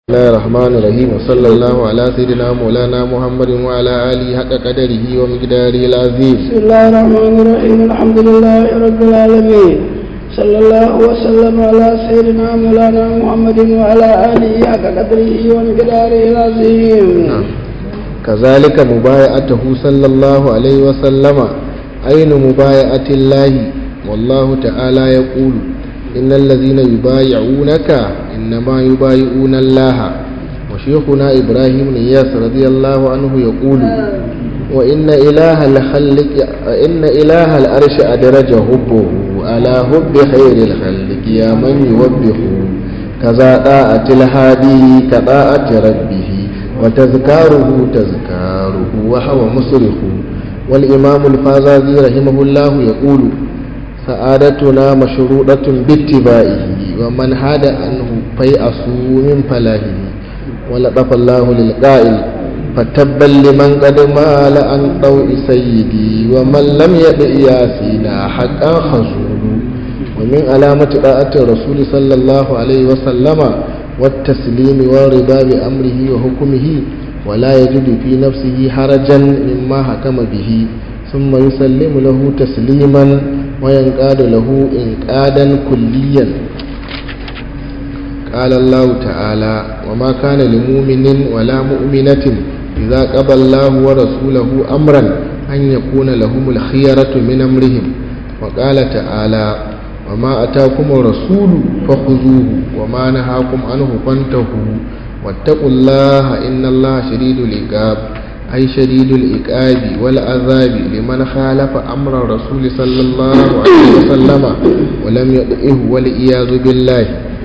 بسم الله الرحمن الرحيم وصلى الله على سيدنا مولانا محمد وعلى آله حق قدره ومقداره العظيم بسم الله الرحمن الرحيم الحمد لله رب العالمين صلى الله وسلم على سيدنا مولانا محمد وعلى آله حق قدره ومقداره العظيم نعم. كذلك مبايعته صلى الله عليه وسلم أين مبايعة الله والله تعالى يقول إن الذين يبايعونك إنما يبايعون الله وشيخنا إبراهيم نياس رضي الله عنه يقول وإن إله الخلق إن إله الأرش أدرج حبه على حب خير الخلق يا من يوبه كذا طاعة الهادي كطاعة ربه وتذكاره تذكاره وهو مصرخ والإمام الفازازي رحمه الله يقول سعادتنا مشروطة باتباعه ومن هاد عنه فيأسوا من فلاهه ولطف الله للقائل فتبا لمن قد مال عن ضوء سيدي ومن لم يدع ياسينا حقا خزول ومن علامة طاعة الرسول صلى الله عليه وسلم والتسليم والرضا بأمره وحكمه ولا يجد في نفسه حرجا مما حكم به ثم يسلم له تسليما وينقاد له إنقادا كليا قال الله تعالى وما كان لمؤمن ولا مؤمنة إذا قضى الله ورسوله أمرا أن يكون لهم الخيرة من أمرهم وقال تعالى وما أتاكم الرسول فخذوه وما نهاكم عنه فانتهوا واتقوا الله إن الله شديد العقاب أي شديد الإكاب والعذاب لمن خالف أمر الرسول صلى الله عليه وسلم ولم يطئه والعياذ بالله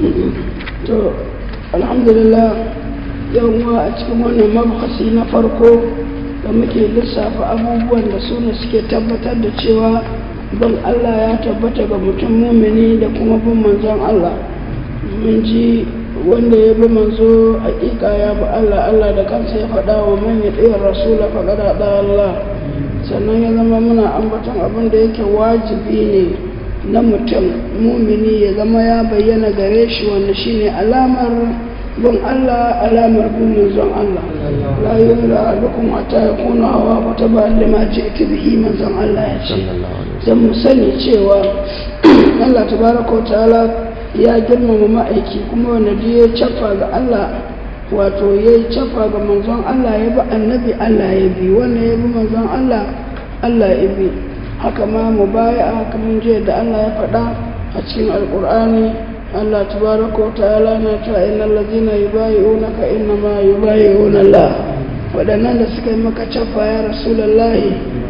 to alhamdulillah yau ma a cikin wannan mabhasi na farko da muke lissafa abubuwan da su ne suke tabbatar da cewa bin Allah ya tabbata ga mutum mumini da kuma bin manzon Allah mun ji wanda ya bi manzo hakika ya bi Allah Allah da kansa ya faɗa wa man ya ɗaya rasula faɗa da Allah sannan ya zama muna ambaton abin da yake wajibi ne na mutum mumini ya zama ya bayyana gare shi wanda shine alamar bin Allah alamar bin manzon Allah la yura alukum hatta yakuna hawa wa taba lima ji'tu bihi manzon Allah ya ce dan mu sani cewa Allah tabaraka ta'ala ya girmama ma'aiki kuma wanda duk ya cafa ga Allah wato ya yi cafa ga manzon Allah ya bi annabi Allah ya bi wanda ya bi manzon Allah Allah ya bi haka ma mu baya haka mun je da Allah ya faɗa a cikin alƙur'ani Allah tabaraka wa ta'ala na ta innal ladina yubayi'unaka inna ma yubayi'una Allah waɗannan da suka yi maka cafa ya rasulullahi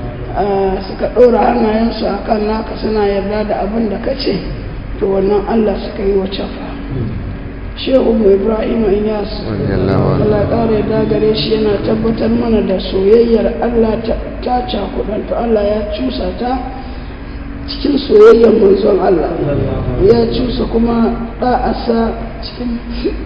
suka ɗora hannayensu akan naka suna yarda da abin da kace to wannan Allah suka yi wa cafa shehu mu ibrahim inyas Allah ƙara da gare shi yana tabbatar mana da soyayyar Allah ta cakudan to Allah ya cusa ta cikin soyayyar manzon Allah ya cusa kuma ɗa'asa cikin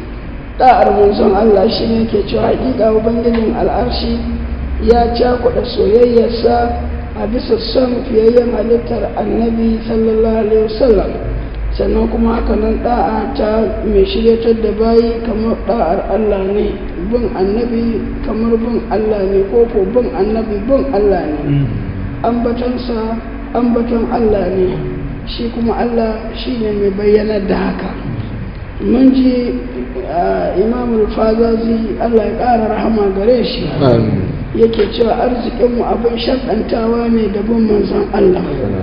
ɗa'ar manzon Allah shi ne ke cewa hakika ubangijin al'arshi ya cakuɗa soyayyarsa a bisa son fiyayyen halittar annabi sallallahu alaihi wasallam sannan kuma haka nan da'a ta mai shiryatar da bayi kamar da'ar Allah ne bin annabi kamar bin Allah ne ko ko bin annabi bin Allah ne ambatonsa ambaton Allah ne shi kuma Allah shi ne mai bayyanar da haka mun ji imamul fazazi Allah ya ƙara rahama gare shi yake cewa arzikinmu abin shaɗantawa ne da bin manzon Allah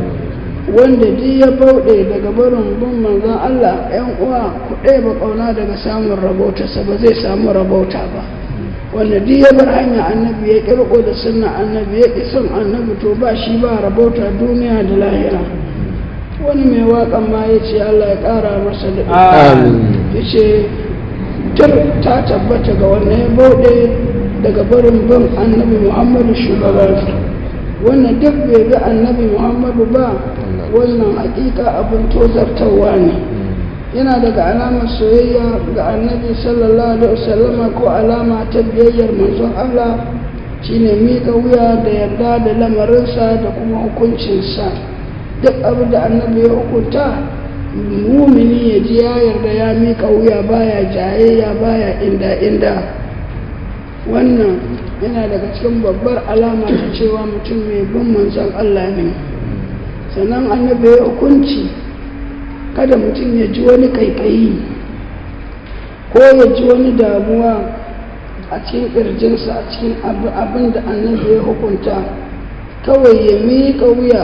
wanda duk ya bauɗe daga barin bin manzon Allah ‘yan uwa ku ba ƙauna daga samun rabautarsa ba zai samu rabauta ba wanda duk ya bar hanya annabi ya ƙirƙo da sunna annabi ya ƙi son annabi to ba shi ba rabauta duniya da lahira wani mai waƙan ma ya ce Allah ya ƙara masa da ya ce tur ta tabbata ga wanda ya bauɗe daga barin bin annabi muhammadu shugabansa wannan duk bai ga annabi muhammadu ba wannan hakika abin tozartarwa ne yana daga alamar soyayya ga annabi sallallahu alaihi wasallama ko alama ta biyayyar manzon Allah shine miƙa wuya da yarda da lamarinsa da kuma hukuncinsa duk abin da annabi ya hukunta mumini ya ji ya yarda ya miƙa wuya baya jayayya baya inda inda wannan yana daga cikin babbar alama ta cewa mutum mai bin manzon Allah ne sannan annabi ya hukunci kada mutum ya ji wani kaikayi ko ya ji wani damuwa a cikin ƙirjinsa a cikin abin da annabi ya hukunta kawai ya miƙa wuya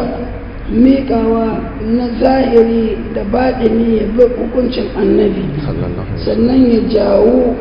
miƙawa na zahiri da baɗini ya bi hukuncin annabi sannan ya jawo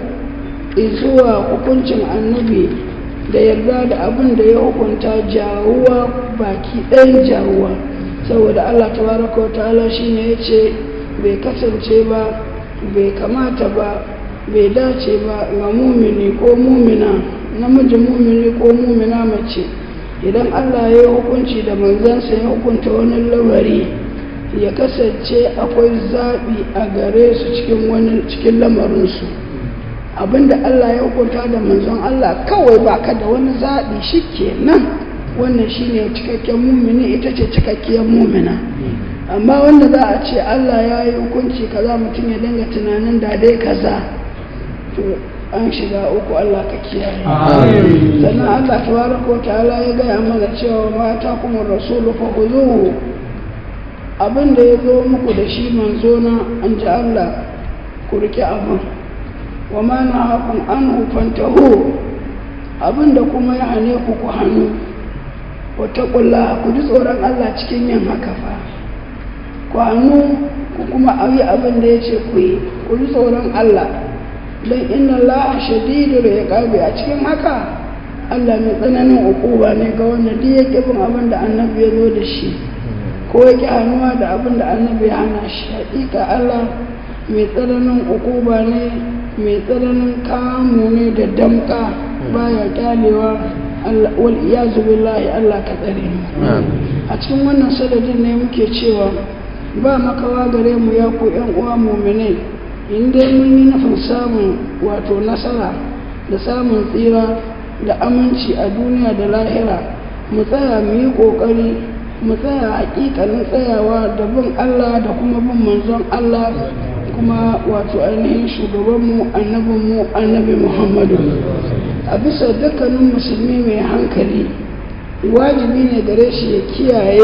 zuwa hukuncin annabi da yarda da abin da ya hukunta jawuwa baki ɗayan jawuwa saboda allah tabaraka wa ta'ala shine ya ce bai kasance ba bai kamata ba bai dace ba ga mumini ko mumina namiji mumini ko mumina mace idan allah ya yi hukunci da manzansa ya hukunta wani lamari ya kasance akwai zaɓi a gare su cikin wani cikin lamarinsu abinda allah ya hukunta da manzon allah kawai baka da wani zaɓi shi kenan wannan shine cikakken mumini ita ce cikakkiyar mumina amma wanda za a ce allah ya yi hukunci kaza mutum ya dinga tunanin da dai kaza to an shiga uku Allah ka kiyaye sannan Allah tabaraka ta'ala ya gaya mana cewa mata kuma rasulu fa khuzuhu abin da ya zo muku da shi manzo na an ji Allah ku rike abin wa ma nahakum anhu fantahu abin da kuma ya hane ku ku hannu wa taqullaha ku ji tsoron Allah cikin yin haka fa ku hannu ku kuma ayi abin da ya ce ku yi ku ji tsoron Allah don inna Allah shadidul iqabi a cikin haka Allah mai tsananin ukuba ne ga wanda duk yake bin abin da annabi ya zo da shi ko yake hannuwa da abin da annabi ya hana shi hakika Allah mai tsananin ukuba ne mai tsananin kamu ne da damka baya kyalewa wal iyazu billahi Allah ka tsare mu a cikin wannan sadadin ne muke cewa ba makawa gare mu ya ku yan uwa mu'minai in dai mun yi nufin samun wato nasara da samun tsira da aminci a duniya da lahira mu tsaya mu yi ƙoƙari mu tsaya haƙiƙanin tsayawa da bin Allah da kuma bin manzon Allah kuma wato ainihin shugabanmu annabinmu annabi Muhammadu a bisa dukkanin musulmi mai hankali wajibi ne gare shi ya kiyaye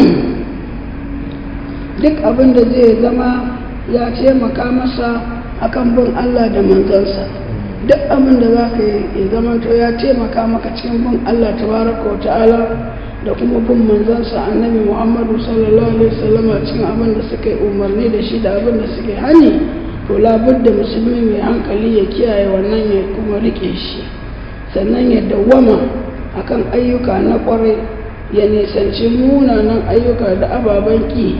duk abin da zai zama ya taimaka masa akan bin Allah da manzansa duk abin da za ka yi ya zamanto ya taimaka maka cikin bin Allah tabaraka wa ta'ala da kuma bin manzansa annabi Muhammadu sallallahu alaihi wasallam cikin abin da suka yi umarni da shi da abin da suka yi hani to labudda musulmi mai hankali ya kiyaye wannan ya kuma rike shi sannan ya dawwama akan ayyuka na kwarai ya nisanci munanan ayyuka da ababen ki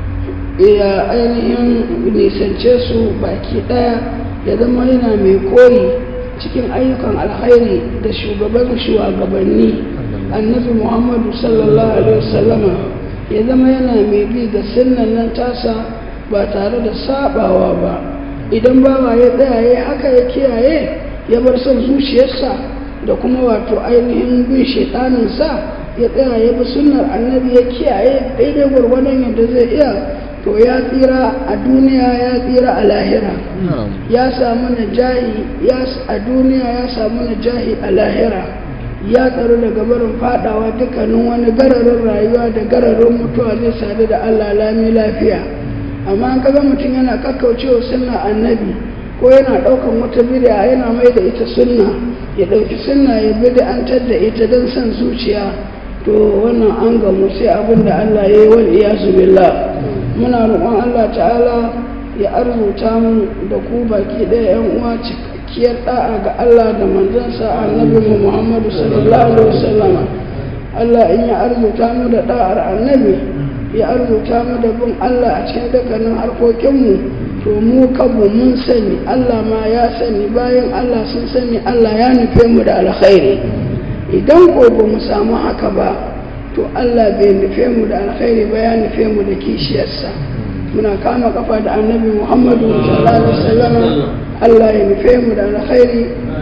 ya ainihin nisance su baki ɗaya ya zama yana mai koyi cikin ayyukan alkhairi da shugaban shugabanni annabi muhammadu sallallahu alaihi wasallama ya zama yana mai bi da sunnan nan tasa ba tare da sabawa ba idan bawa ya tsaya ya haka ya kiyaye ya bar son zuciyarsa da kuma wato ainihin bin shaitaninsa ya tsaya ya bi sunnar annabi ya kiyaye daidai gwargwadon yadda zai iya to ya tsira a duniya ya tsira a lahira ya samu najahi a duniya ya samu najahi a lahira ya tsaro daga barin fadawa dukkanin wani gararin rayuwa da gararin mutuwa zai sadu da allah lami lafiya amma an kaga mutum yana kakkaucewa sunna annabi ko yana daukan wata bid'a yana mai da ita sunna ya dauki sunna ya bid'antar da ita don son zuciya to wannan an gamu sai abin da allah ya yi wal iyazu billah muna roƙon Allah ta'ala ya arzuta mu da ku baki ɗaya yan uwa cikakkiyar da'a ga Allah da manzansa annabi mu Muhammadu sallallahu alaihi wasallam Allah in ya arzuta mu da da'ar annabi ya arzuta mu da bin Allah a cikin dukkanin harkokin mu to mu kabu mun sani Allah ma ya sani bayan Allah sun sani Allah ya nufe mu da alkhairi idan ko ba mu samu haka ba to Allah bai nufe mu da alkhairi ba ya nufe mu da kishiyarsa muna kama kafa da annabi Muhammadu sallallahu alaihi wasallam Allah ya nufe mu da alkhairi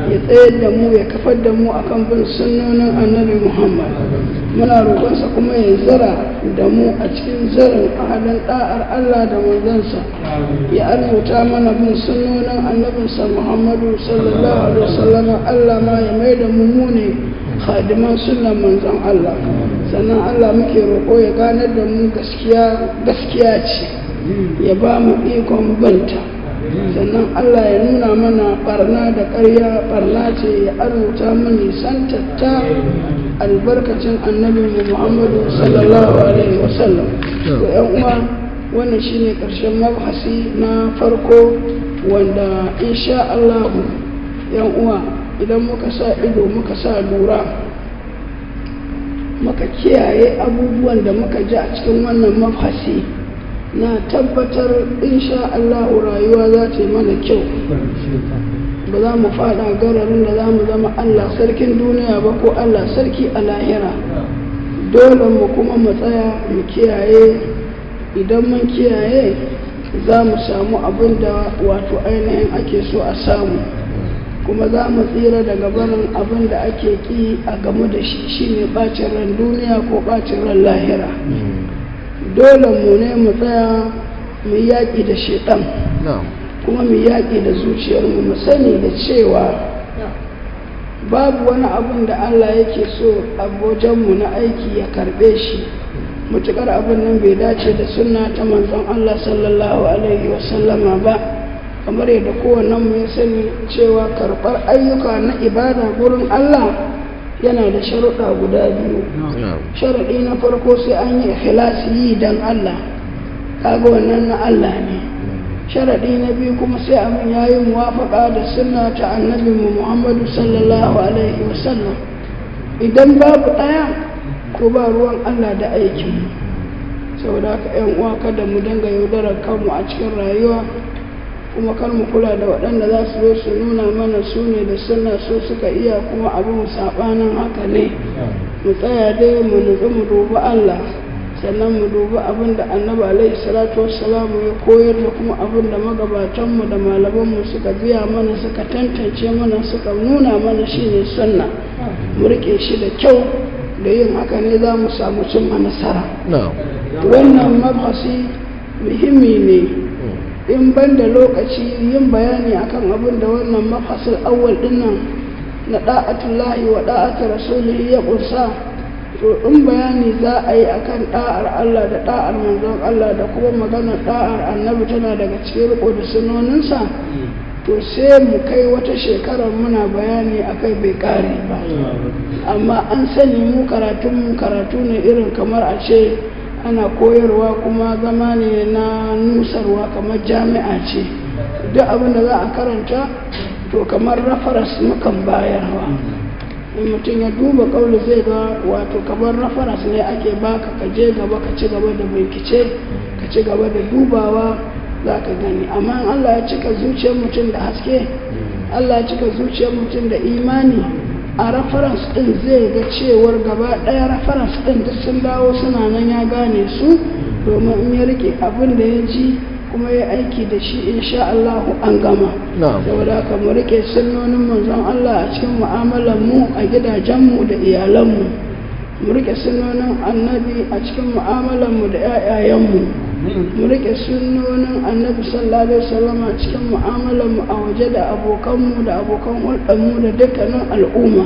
ya tsayar da mu ya kafar da mu akan bin sunnonin annabi muhammad muna roƙonsa kuma ya zara da mu a cikin zarin ahalin ɗa'ar allah da manzansa ya arzuta mana bin sunnonin annabinsa muhammadu sallallahu alaihi wasallama allah ma ya mai da mu mu ne khadiman sunan manzon allah sannan allah muke roƙo ya ganar da mu gaskiya gaskiya ce ya ba mu ikon banta sannan Allah ya nuna mana barna da ƙarya barna ce ya arzuta mu nisantatta albarkacin annabi Muhammadu sallallahu alaihi wasallam to yan uwa wannan shine ƙarshen mabhasi na farko wanda insha Allah yan uwa idan muka sa ido muka sa lura muka kiyaye abubuwan da muka ji a cikin wannan mabhasi na tabbatar insha Allah rayuwa za ta yi mana kyau ba za mu fada gararin da za mu zama Allah sarkin duniya ba ko Allah sarki a lahira dole mu kuma mu tsaya mu kiyaye idan mun kiyaye za mu samu abin da wato ainihin ake so a samu kuma za mu tsira daga barin abin da ake ki a game da shi shine bacin ran duniya ko bacin ran lahira dole mu ne mu tsaya mu yaƙi da shaiɗan kuma mu yaƙi da zuciyarmu mu sani da cewa babu wani abin da Allah yake so abojanmu na aiki ya karɓe shi mutukar abin nan bai dace da sunna ta manzon Allah sallallahu alaihi wasallama ba kamar yadda kowannen mu ya sani cewa karɓar ayyuka na ibada gurin Allah yana da sharuɗa guda biyu sharaɗi na farko sai an yi ikhlasi yi don Allah kaga wannan na Allah ne sharaɗi na biyu kuma sai abin ya yi muwafaƙa da sunna ta annabi mu Muhammadu sallallahu alaihi wasallam idan babu ɗaya ko ba ruwan Allah da aikin saboda haka yan uwa kada mu dinga yaudarar kanmu a cikin rayuwa kuma kar mu kula da waɗanda za su zo su nuna mana su ne da suna so suka iya kuma abin saɓanin haka ne mu tsaya dai mu nutsu mu dubi Allah sannan mu dubi abin da annabi alaihi salatu wassalamu ya koyar da kuma abin da magabatanmu da malamanmu suka biya mana suka tantance mana suka nuna mana shine sunna mu rike shi da kyau da yin haka ne za mu samu cimma nasara wannan mabhasi muhimmi ne in ban da lokaci yin bayani akan abin da wannan mafasil awwal dinnan na da'atullahi wa da'atu rasulihi ya kunsa to in bayani za a yi akan da'ar Allah da da'ar manzon Allah da kuma maganar da'ar annabi tana daga cikin riko da sunoninsa to sai mu kai wata shekarar muna bayani akai bai kare ba amma an sani mu karatun mu karatu ne irin kamar a ce ana koyarwa kuma zama ne na nusarwa kamar jami'a ce duk abin da za a karanta to kamar rafaras mukan bayarwa in mutum ya duba kauli zai ga wato kamar rafaras ne ake baka ka je gaba ka ci gaba da bincike ka ci gaba da dubawa za ka gani amma in allah ya cika zuciyar mutum da haske allah ya cika zuciyar mutum da imani a reference din zai ga cewar gaba ɗaya reference din duk sun dawo suna nan ya gane su domin in ya rike abin da ya ji kuma ya aiki da shi insha Allah an gama saboda haka mu rike sunnonin manzon Allah a cikin mu'amalar mu a gidajen mu da iyalan mu mu rike sunnonin annabi a cikin mu'amalar mu da ƴaƴayen mu mu rike sunnonin annabi sallallahu alaihi wasallam a cikin mu'amalar mu a waje da abokan mu da abokan hulɗar mu da dukkanin al'umma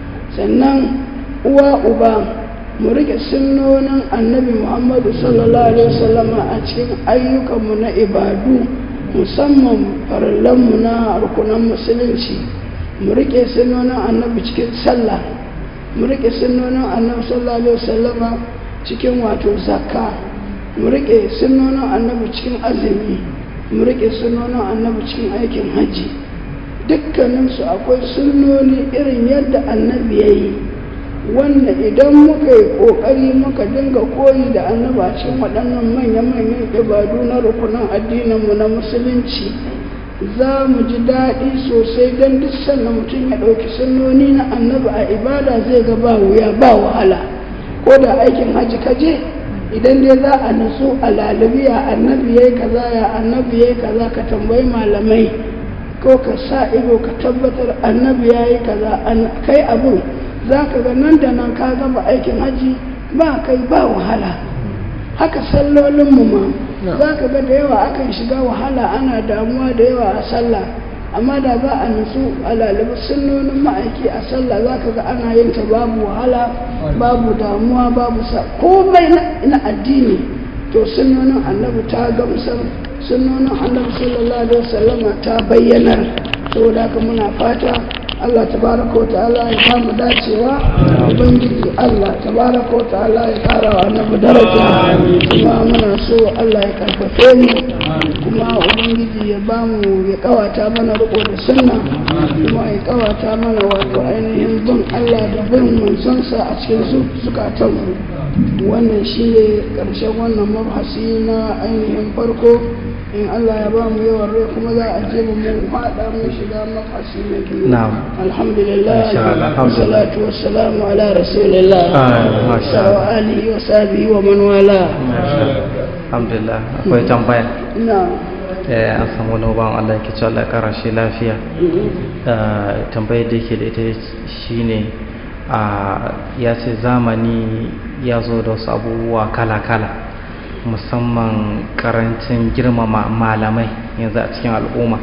sannan uwa uba mu rike sunnonin annabi muhammadu sallallahu alaihi wasallam a cikin ayyukan mu na ibadu musamman farallan mu na rukunan musulunci mu rike sunnonin annabi cikin sallah mu rike sunnonin annabi sallallahu alaihi wasallam cikin wato zakka mu riƙe sunonin annabi cikin azumi mu riƙe sunonin annabi cikin aikin hajji dukkaninsu akwai sunoni irin yadda annabi ya yi wanda idan muka yi ƙoƙari muka dinga koyi da annabi a cikin waɗannan manya-manyan ibadu na rukunan addininmu na musulunci za mu ji daɗi sosai don duk sannan mutum ya ɗauki sunoni na annabi a ibada zai ga ba wuya ba wahala ko da aikin hajji ka je idan dai za a nutsu a lalabiya annabi yayi kaza ya annabi yayi kaza ka tambayi malamai ko ka sa ido ka tabbatar annabi ya yi kaza kai abun za ka ga nan da nan ka gama aikin haji ba kai ba wahala haka sallolinmu ma za ka ga da yawa akan shiga wahala ana damuwa da yawa a sallah amma da za a nutsu a lalibi sunnonin ma'aiki a sallah za ka ga ana yin ta babu wahala babu damuwa babu sa komai na addini to sunnonin annabi ta gamsar sunnonin annabi sallallahu alaihi wasallama ta bayyanar saboda haka muna fata Allah tabaraka wa ta'ala ya samu dacewa ubangiji Allah tabaraka wa ta'ala ya kara wa annabi daraja kuma muna so Allah ya karfafe mu kuma ubangiji ya ba mu ya kawata mana riko da sunna kuma ya kawata mana wato ainihin bin Allah da bin manzonsa a cikin zukatan mu wannan shine karshen wannan mabhasi na ainihin farko in Allah ya ba mu yawan rai kuma za a je mu faɗa mu shiga mafasi na biyu alhamdulillah salatu wassalamu ala rasulillah wa alihi wa sahbihi wa man wala alhamdulillah akwai tambaya na an samu wani ban Allah ke cewa Allah kara shi lafiya tambayar da yake da ita shine ya ce zamani ya zo da wasu abubuwa kala-kala musamman karancin girmama malamai yanzu a cikin al'umma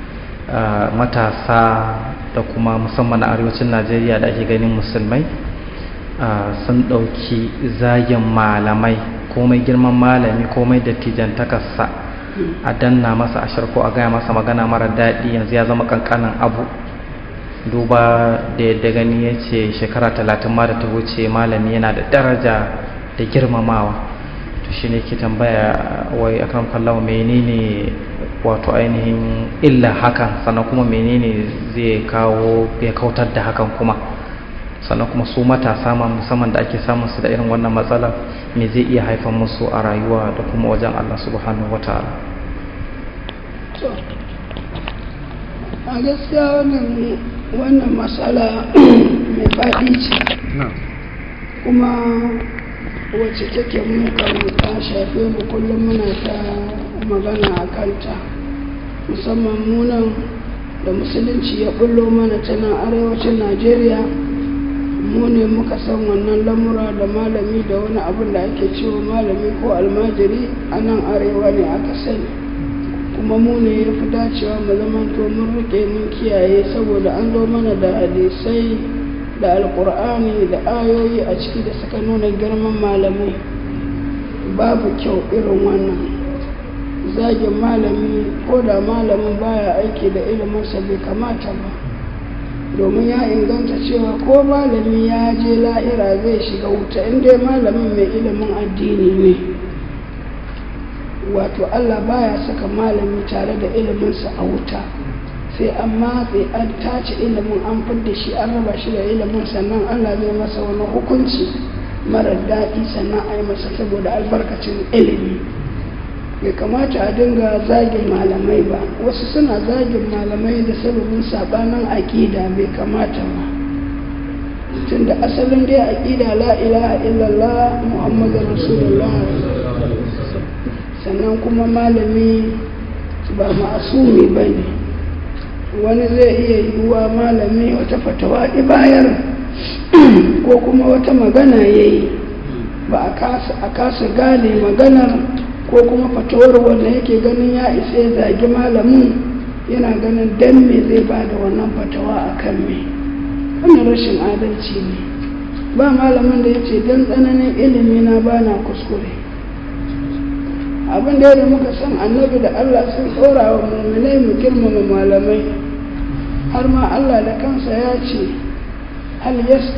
matasa da kuma musamman a arewacin najeriya da ake ganin musulmai sun ɗauki zagin malamai komai girman malami komai dattijan takarsa a danna masa ashir ko a gaya masa magana mara daɗi yanzu ya zama kankanin abu duba da yadda gani ya ce shekara talatin ma da ta wuce malami yana da daraja da girmamawa to shi ne ke tambaya wai akan kallawa menene wato ainihin illa hakan sannan kuma menene zai kawo ya kautar da hakan kuma sannan kuma su matasa ma musamman da ake samun su da irin wannan matsala me zai iya haifar musu a rayuwa da kuma wajen Allah subhanahu wataala a gaskiya wannan wannan matsala mai faɗi ce kuma wacce take mukan ta shafe mu kullum muna ta magana a kanta musamman munan da musulunci ya bullo mana ta nan arewacin najeriya mu ne muka san wannan lamura da malami da wani abin da ake cewa malami ko almajiri a nan arewa ne aka sani kuma mu ne ya fi dacewa mu zama to mun rike mun kiyaye saboda an zo mana da hadisai da alkur'ani da ayoyi a ciki da suka nuna girman malamai babu kyau irin wannan zagin malami ko da malamin baya aiki da iliminsa bai kamata ba domin ya inganta cewa ko malami ya je la'ira zai shiga wuta inda malamin mai ilimin addini ne wato allah baya saka malami tare da iliminsa a wuta sai an matse an tace ilimin an fidda shi an raba shi da ilimin sannan allah zai masa wani hukunci marar daɗi sannan a yi masa saboda albarkacin ilimi bai kamata a dinga zagin malamai ba wasu suna zagin malamai da sababin sabanin aƙida bai kamata ba tunda asalin dai aƙida la ilaha illallah muhammadu rasulullah sannan kuma malami ba ma'asumi ba ne wani zai iya yiwuwa malami wata fatawa bayar ko kuma wata magana ya yi ba a kasa gane maganar ko kuma fatawar wanda yake ganin ya isa ya zagi malamin yana ganin dan me zai ba da wannan fatawa a kan me wannan rashin adalci ne ba malamin da ya ce don tsananin ilimi na ba na kuskure abin da yadda muka san annabi da allah sun tsora wa mummunai mu girmama malamai har ma allah da kansa ya ce hal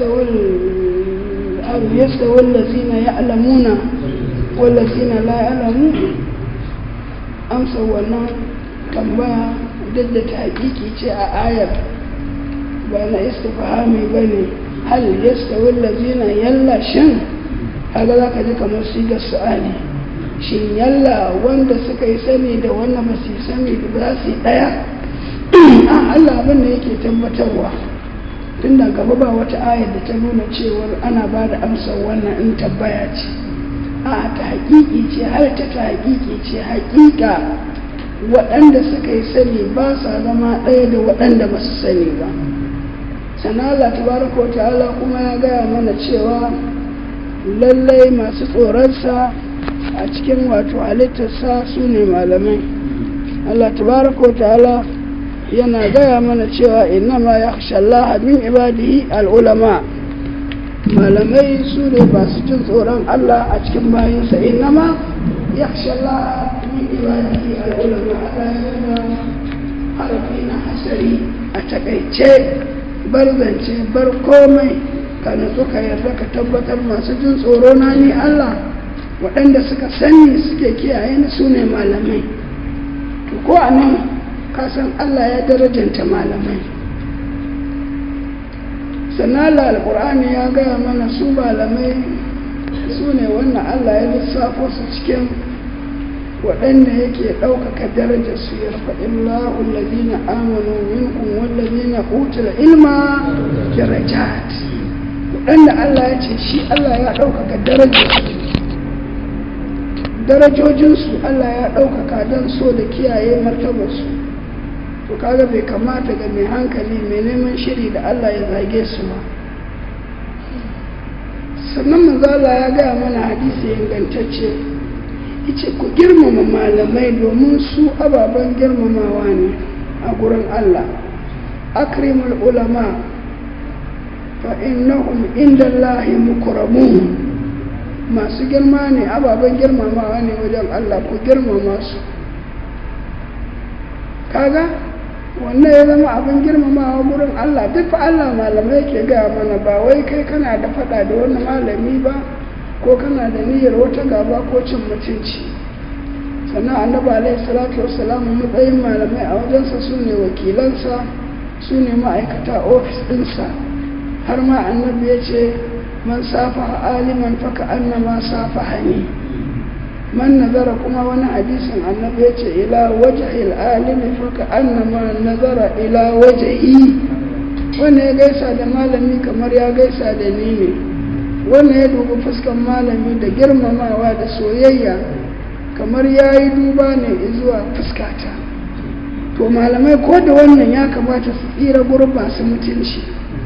yastawi allazina ya'lamuna wallazina la ya'lamu amsa wannan tambaya duk da ta hakiki ce a ayar ba na istifhami ba ne hal yastawi allazina yalla shin kaga za ka ji kamar sigar su'ali shin yalla wanda suka yi sani da wanda ba su sani da za su yi ɗaya a Allah abin da yake tabbatarwa tun da gaba ba wata ayar da ta nuna cewar ana ba da amsar wannan in tabbaya ce a ta haƙiƙi ce har ta ta haƙiƙi ce haƙiƙa waɗanda suka yi sani ba sa zama ɗaya da waɗanda ba su sani ba sana Allah tabaraka ta'ala kuma ya gaya mana cewa lallai masu tsoronsa a cikin wato halittarsa su ne malamai Allah tabaraka ta'ala yana gaya mana cewa innama ya Allah min ibadihi al'ulama malamai su ne masu jin tsoron Allah a cikin bayansa innama ya Allah min ibadihi al'ulama Allah ya nuna harafi na hasari a takaice bar zance bar komai ka nutsu ka yarda ka tabbatar masu jin tsoro na ni Allah waɗanda suka sani suke kiyaye ni su ne malamai to ko a nan kasan Allah ya darajanta malamai sanala alkur'ani ya gaya mana su malamai su ne wannan Allah ya lissafo su cikin waɗanda yake ɗaukaka darajar su ya faɗin lahun lalina amanu minkum wallazina utul ilma darajat waɗanda Allah ya ce shi Allah ya ɗaukaka darajar su darajojinsu Allah ya ɗaukaka don so da kiyaye martabarsu to kaga bai kamata ga mai hankali mai neman shiri da Allah ya zage su ba sannan manzala ya gaya mana hadisi ingantacce yace ku girmama malamai domin su ababen girmamawa ne a gurin Allah akrimul ulama fa innahum inda Allahi mukramun masu girma ne ababen girmamawa ne wajen Allah ku girmama su kaga wannan ya zama abin girmamawa gurin Allah duk fa Allah malamai ke gaya mana ba wai kai kana da fada da wani malami ba ko kana da niyyar wata gaba ko cin mutunci sannan annabi alaihi salatu wassalam matsayin malamai a wajensa su ne wakilansa su ne ma'aikata ofis ɗinsa har ma annabi ya ce man safa aliman faka annama safa hani man nazara kuma wani hadisin annabi ya ce ila wajhil alimi faka annama nazara ila wajhi wanda ya gaisa da malami kamar ya gaisa da ni ne wanda ya dubi fuskan malami da girmamawa da soyayya kamar ya yi duba ne zuwa fuskata to malamai ko da wannan ya kamata su tsira gurin masu mutunci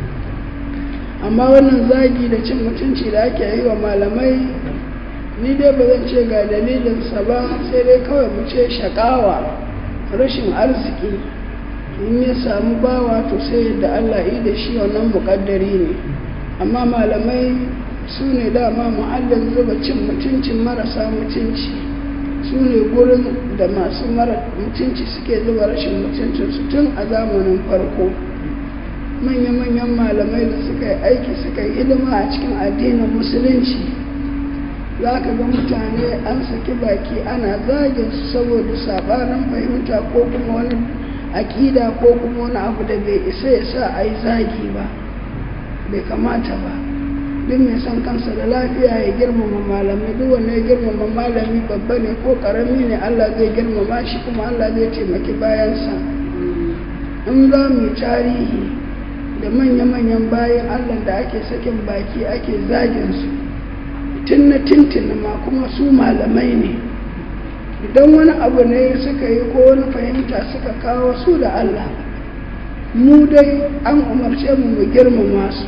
amma wannan zagi da cin mutunci da ake yi wa malamai ni dai ba zan ce ga dalilinsa ba sai dai kawai mu ce shakawa rashin arziki in ya samu bawa to sai yadda allah yi da shi wannan muƙaddari ne amma malamai su ne dama muhallin zuba cin mutuncin marasa mutunci su ne gurin da masu mara mutunci suke zuba rashin mutuncinsu tun a zamanin farko manya-manyan malamai da suka yi aiki suka yi hidima a cikin addinin musulunci za ka ga mutane an saki baki ana zagin su saboda sabanin fahimta ko kuma wani aƙida ko kuma wani abu da bai isa ya sa a yi zagi ba bai kamata ba duk mai son kansa da lafiya ya girmama malamai duk wanda ya girmama malami babba ne ko karami ne Allah zai girmama shi kuma Allah zai taimaki bayansa in za mu yi tarihi da manya-manyan bayan Allah da ake sakin baki ake zagin su tun na tintin ma kuma su malamai ne idan wani abu ne suka yi ko wani fahimta suka kawo su da Allah mu dai an umarce mu mu girmama su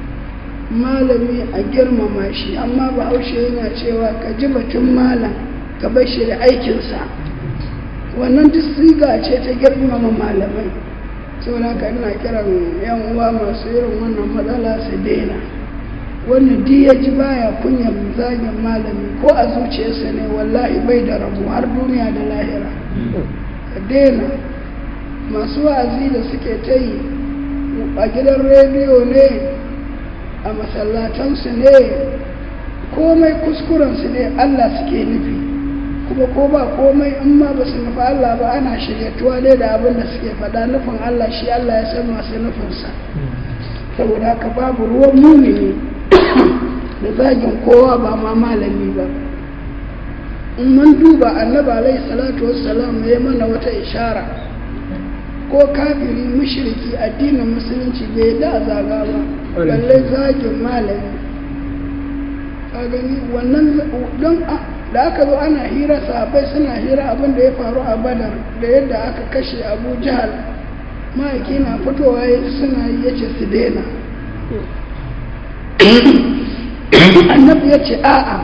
malami a girmama shi amma bahaushe yana cewa ka ji batun malam ka bar shi da aikinsa wannan duk siga ce ta girmama malamai saboda ka ina kiran yan uwa masu irin wannan matsala su daina wannan duk ya ji baya kunyar zagin malami ko a zuciyarsa ne wallahi bai da rabu har duniya da lahira ka daina masu wa'azi da suke ta yi a gidan rediyo ne a masallatansu ne komai kuskurensu ne Allah suke nufi kuma ko ba komai in ma ba su nufi Allah ba ana shiryatuwa ne da abin da suke faɗa nufin Allah shi Allah ya san masu nufinsa saboda haka babu ruwan mumini da zagin kowa ba ma malami ba in mun duba annabi alaihi salatu wassalam ya mana wata ishara ko kafiri mushriki addinin musulunci bai da zaga ba balle zagin malami ka gani wannan don da aka zo ana hira sahabbai suna hira abin da ya faru a badar da yadda aka kashe abu jihar ma'aiki na fitowa suna yi ya ce su daina annabi ya ce a'a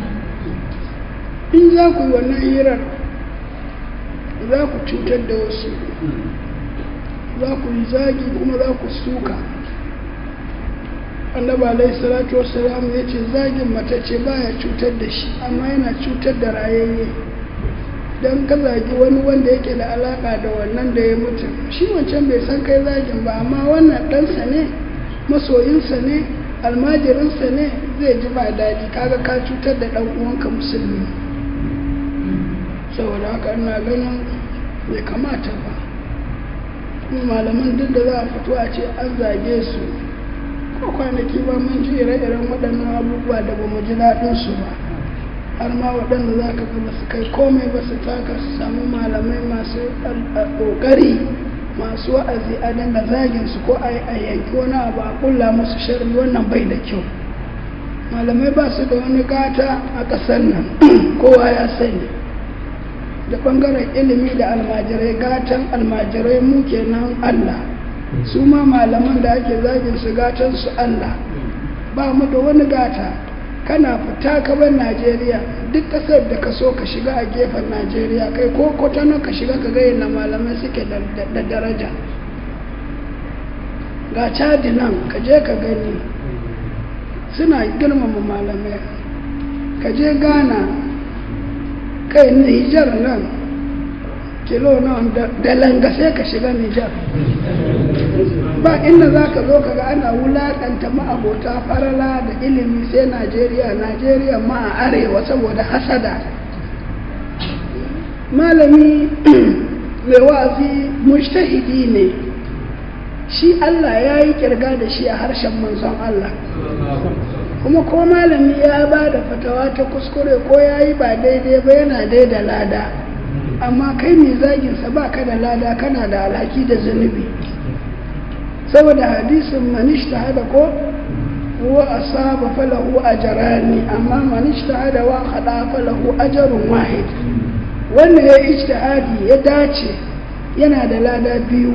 in za ku yi wannan hirar za ku cutar da wasu za ku yi zagi kuma za ku suka annaba alaihi salatu wassalam ya ce zagin matacce baya cutar da shi amma yana cutar da rayayye don ka zagi wani wanda yake da alaka da wannan da ya mutu shi wancan bai san kai zagin ba amma wannan ɗansa ne masoyinsa ne almajirinsa ne zai ji ba daɗi kaga ka cutar da ɗan uwanka musulmi saboda haka ina ganin bai kamata ba kuma malaman duk da za a fito a ce an zage su ko kwanaki ba mun ji ire-iren waɗannan abubuwa da ba mu ji daɗinsu ba har ma waɗanda za ka ga su kai komai ba su taka su samu malamai masu ƙoƙari masu wa'azi a dinga zagin su ko a yanki wani abu a ƙulla musu sharri wannan bai da kyau malamai ba su da wani gata a ƙasar nan kowa ya sani da ɓangaren ilimi da almajirai gatan almajirai mu kenan Allah su ma malaman da ake zagin su gatan su Allah ba mu da wani gata kana fita ka bar Najeriya duk ƙasar da ka so ka shiga a gefen Najeriya kai ko kwatano ka shiga ka ga yadda malamai suke da daraja ga cadi nan ka je ka gani suna girmama malamai ka je Ghana kai Nijar nan kilo na da langa sai ka shiga Nijar ba inda za ka zo kaga ana wulakanta ma'abota farala da ilimi sai Najeriya Najeriya ma a arewa saboda hasada malami mai wa'azi mushtahidi ne shi Allah ya yi kirga da shi a harshen manzon Allah kuma ko malami ya ba da fatawa ta kuskure ko ya yi ba daidai ba yana daida lada amma kai mai zaginsa ba ka da lada kana da alhaki da zunubi saboda hadisin manishta hada ko wa asaba falahu ajrani amma manishta hada wa hada falahu ajrun wahid wanda ya ijtihadi ya dace yana da lada biyu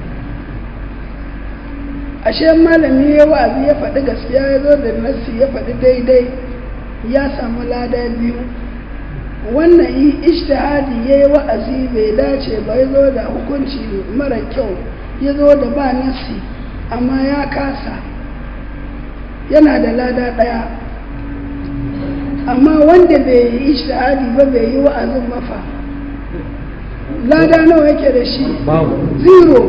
ashe malami ya wa'azi ya faɗi gaskiya ya zo da nassi ya faɗi daidai ya samu lada biyu wannan yi ijtihadi ya yi wa'azi bai dace ba ya zo da hukunci mara kyau ya zo da ba nassi amma ya kasa yana da lada ɗaya amma wanda bai yi ijtihadi ba bai yi wa'azin mafa lada nawa yake da shi zero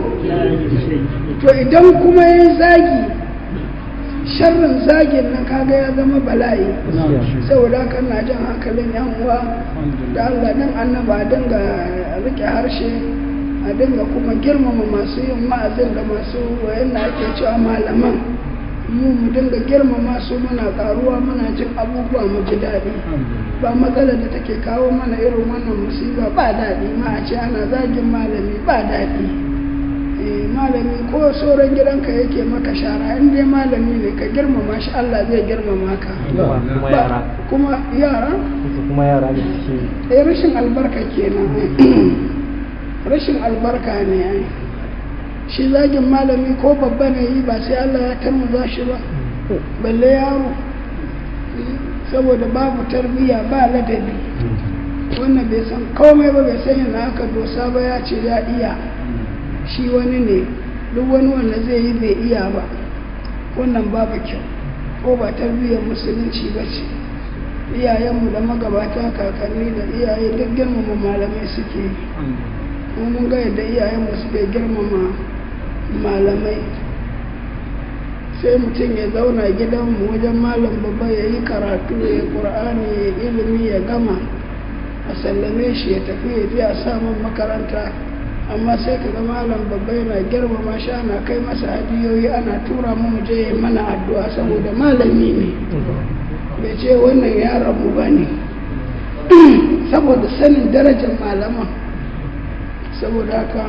to idan kuma ya zagi sharrin zagin nan kaga ya zama bala'i saboda haka na jan hankalin yan uwa da Allah dan annaba dinga rike harshe a dinga kuma girmama masu yin ma'azin da masu wayan da ake cewa malaman mu mu dinga girmama su muna karuwa muna jin abubuwa mu ji daɗi ba matsala da take kawo mana irin wannan musiba ba daɗi ma a ce ana zagin malami ba daɗi malami ko sauran gidanka yake maka shara in dai malami ne ka girmama shi Allah zai girmama ka kuma yara kuma yara kuma yara da suke eh rashin albarka kenan rashin albarka ne ai shi zagin malami ko babba ne yi ba sai Allah ya tarmuza shi ba balle yaro saboda babu tarbiyya ba ladabi wannan bai san komai ba bai san yana aka dosa ba ya ce ya iya shi wani ne duk wani wanda zai yi bai iya ba wannan babu kyau ko ba tarbiyyar musulunci ba ce iyayenmu da magabata kakanni da iyaye duk girmama malamai suke yi mun ga yadda iyayenmu suke girmama malamai sai mutum ya zauna gidanmu wajen malam babba ya yi karatu ya yi ƙur'ani ya ilimi ya gama a sallame shi ya tafi ya je a samun makaranta amma sai ka ga malam babba yana girmama shi ana kai masa hadiyoyi ana tura mu je ya mana addu'a saboda malami ne bai ce wannan yaron mu ba ne saboda sanin darajar malaman saboda haka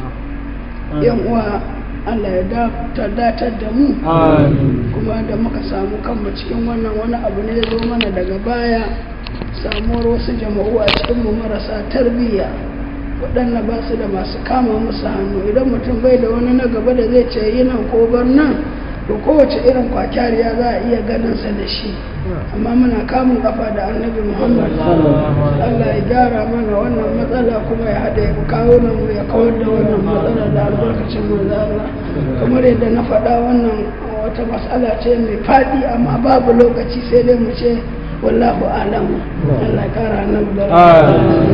yan uwa Allah ya datar da mu kuma da muka samu kanmu cikin wannan wani abu ne zo mana daga baya samuwar wasu jama'u a cikinmu marasa tarbiyya waɗanda ba su da masu kama musu hannu idan mutum bai da wani na gaba da zai ce yi nan ko bar nan to kowace irin kwakyariya za a iya ganinsa da shi amma muna kamun kafa da annabi muhammad allah ya gyara mana wannan matsala kuma ya haɗa ya kawo nan ya kawar da wannan matsala da albarkacin manzo allah kamar yadda na faɗa wannan wata matsala ce mai faɗi amma babu lokaci sai dai mu ce wallahu alamu allah ya kara annabi da